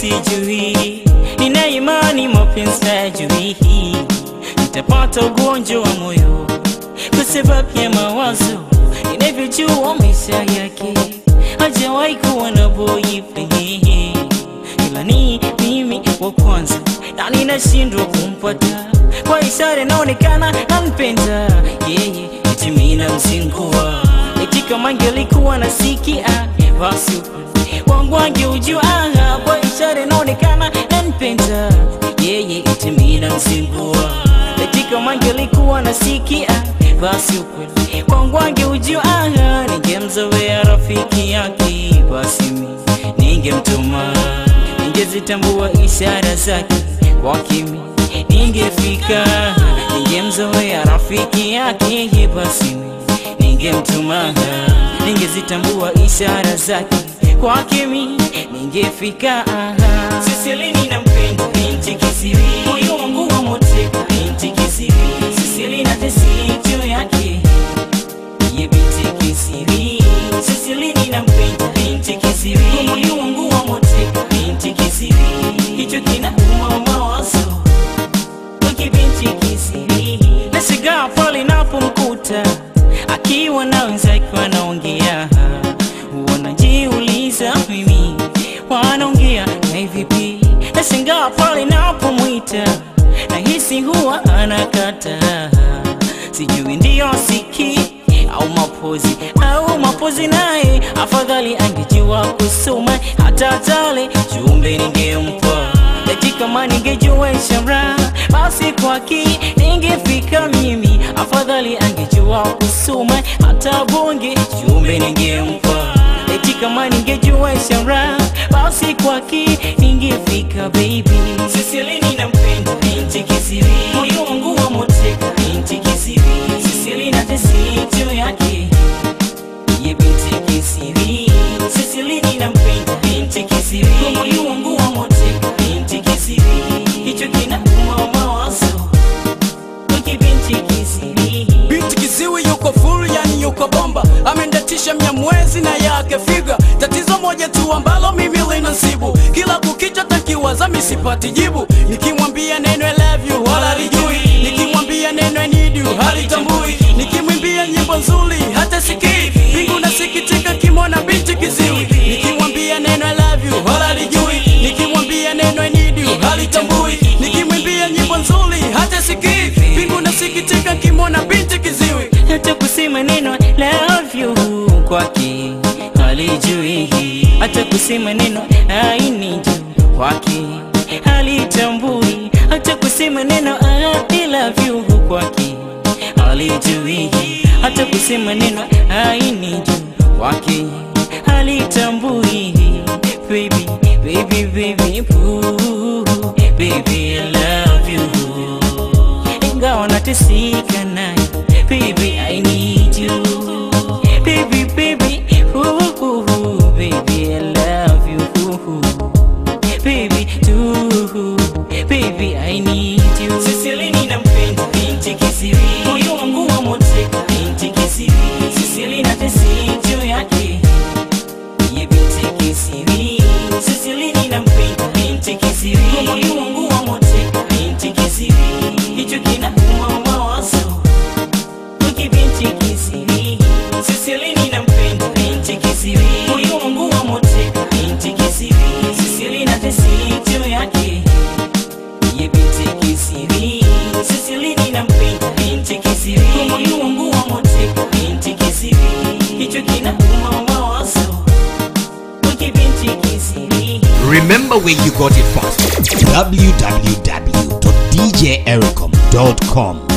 sijui, nina imani mapenzi hayajui, nitapata ugonjwa wa moyo kwa sababu ya mawazo ninavyojua maisha yake, hajawahi kuwa na boyfriend, ila ni mimi wa kwanza na ninashindwa kumpata kwa ishara inaonekana nampenda yeye, eti mimi namzingua, eti kama angelikuwa nasikia basi wangu angeujua kwa ishara inaonekana nampenda yeye, eti mimi namzingua, eti kama angelikuwa nasikia basi ukweli kwangu angeujua, ningemzoea rafiki yake, basi mimi ningemtuma, ningezitambua ishara zake kwa kimi ningefika, ningemzoea rafiki yake, basi mimi ningemtuma, ningezitambua ishara zake kwa kimi ningefika. Siselini nampenda binti kisiri, moyo wangu wa moteka binti kisiri, Siseli na tesi juu yake ye binti kisiri, Siselini nampenda binti kisiri, moyo wangu wa moteka binti kisiri, hicho kinauma mawazo wiki binti kisiri, nashangaa pale napomkuta akiwa na wenzake wanaongea, wanajiuliza mimi wanaongea na vipi? Nashangaa pale napomwita nahisi huwa anakata, sijui ndiyo siki au mapozi au mapozi, naye afadhali angejua kusoma hata tale jumbe ningempa eti kama ningejua ishara basi kwaki ningefika mimi, afadhali angejua kusoma hata bonge jumbe ningempa eti kama ningejua ishara basi kwaki ningefika baby. Siselini nampenda binti kisiri, moyo wangu wa moteka binti kisiri, Siseli na tesi juu yake ye binti kisiri, Siselini nampenda binti kisiri, moyo wangu wa moteka binti kisiri, hicho kinauma mawazo wiki binti kisiri Binti kiziwi yuko full, yani yuko bomba, amendatisha mnyamwezi na yake figa. Tatizo moja tu ambalo mimi linasibu, kila kukicha takiwaza misipati jibu. Nikimwambia neno I love you wala lijui, nikimwambia neno I need you halitambui, nikimwimbia nyimbo nzuri hata sikii. Mbingu nasikitika kimona binti kiziwi, nikimwambia neno I love you wala lijui, nikimwambia neno I need you halitambui, nikimwimbia nyimbo nzuri hata sikii. Mbingu nasikitika kimona binti kiziwi. hata kusema neno love you kwake halijui, hata kusema neno I need you kwake halitambui, hata kusema neno I love you kwake halijui, hata kusema neno I need you kwake halitambui. Baby, baby, baby, ooh, baby, I love you ingawa nateseka naye baby I need you baby baby ooh, ooh, baby I love you ooh, baby too baby I need you Siselini nampenda binti kisiri moyo wangu wa moteka binti kisiri Siseli na tesi juu yake ye binti kisiri Siselini nampenda binti kisiri moyo wangu wa moteka binti kisiri hicho kinauma mawazo wiki binti kisiri Siselini nampenda binti kisiri moyo wangu wa moteka binti kisiri Siseli na tesi juu yake ye binti kisiri Siselini nampenda binti kisiri moyo wangu wa moteka binti kisiri hicho kinauma mawazo wiki binti kisiri Remember where you got it from. www.djericom.com